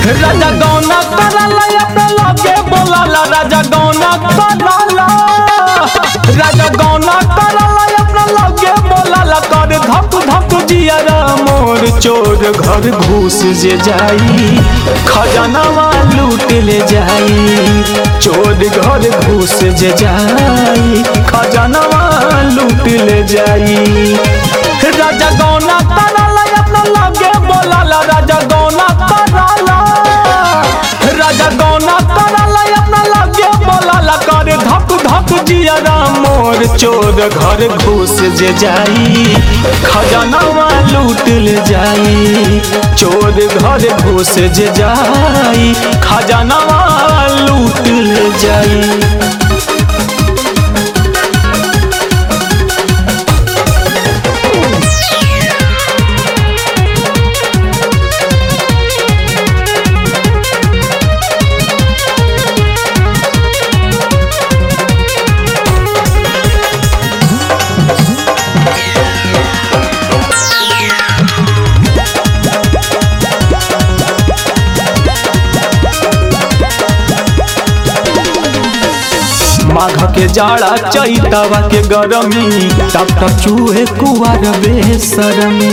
राजा गौना कराला अपना लगे बोलाला राजा गौना कराला राजा गौना कराला अपना लगे बोलाला कर धक धक जियारा मोर चोर घर घुस जे जाई खजानावा लूट ले जाई चोर घर घुस जे जाई खजानावा लूट ले जाई राजा गौना कराला अपना लगे बोलाला राजा गौना कराला राजा गौना कराला अपना लगे बोलाला करे धक धक जियारा मोर चोर घर घुस जे जाई खजानावा लूट ले जाई चोर घर घुस जे जाई खजानावा लूट ले जाई माघ के जाड़ा चैतवा के गरमी टप टप चूहे कुआर बेसरमी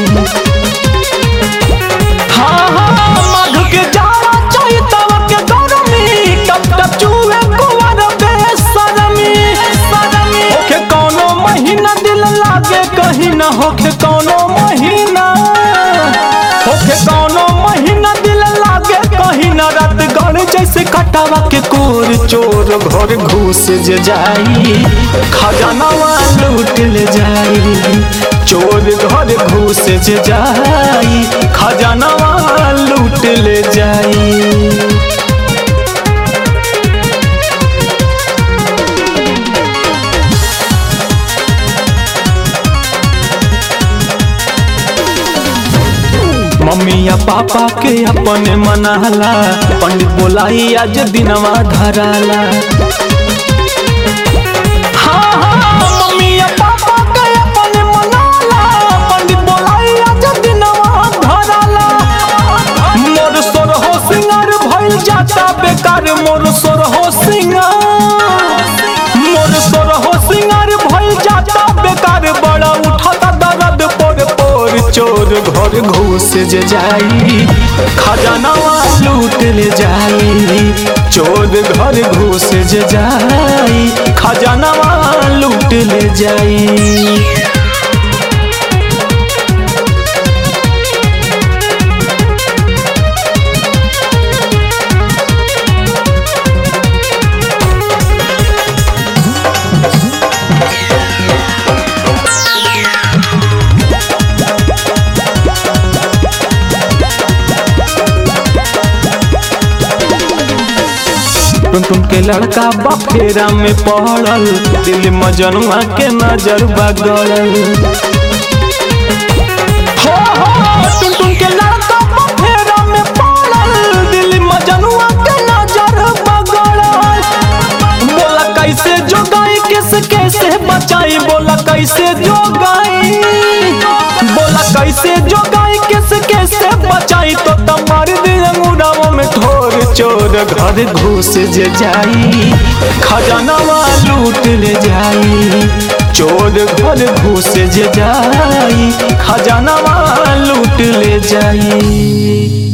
हाँ हाँ माघ के जाड़ा चैतवा के गरमी टप टप चूहे कुआर बेसरमी होखे कौनो महीना दिल लागे कहीं ना होखे कौनो महीना होखे कौनो महीना दिल लागे कहीं ना रात गण जैसे कटावा के कोर चोर घर घुस जे जाई खजानावा लूट ले जाई चोर घर घुस जे जाई खजानावा लूट ले जाई मम्मी या पापा के अपने मनाला पंडित बोलाई आज दिनवा धराला हाँ, हाँ, मम्मी या पापा के अपने मनाला, पंडित बोलाई आज दिनवा धराला। मोर सोर हो सिंगार भइल जाता बेकार मोर सोर हो सिंगार मोर सोर हो सिंगार भइल जाता बेकार बड़ा उठाता दर्द पोर पोर चोर घर घुस जे जाई खजानावा लूट ले जाई चोर घर घुस जे जाई खजानावा लूट ले जाई टुन टुन के लड़का बफेरा में पड़ल दिल मजनुआ के नजर बगड़ल हो हो टुन टुन के लड़का बफेरा में पड़ल दिल मजनुआ के नजर बगड़ल बोला कैसे जोगाई किस कैसे बचाई बोला कैसे जोगाई बोला कैसे जोगाई किस कैसे बचाई तो तमार दिल मुड़ाओ में ठोर चोर घर घुस जे जाई खजानावा लूट ले जाई चोर घर घुस जे जाई खजानावा लूट ले जाई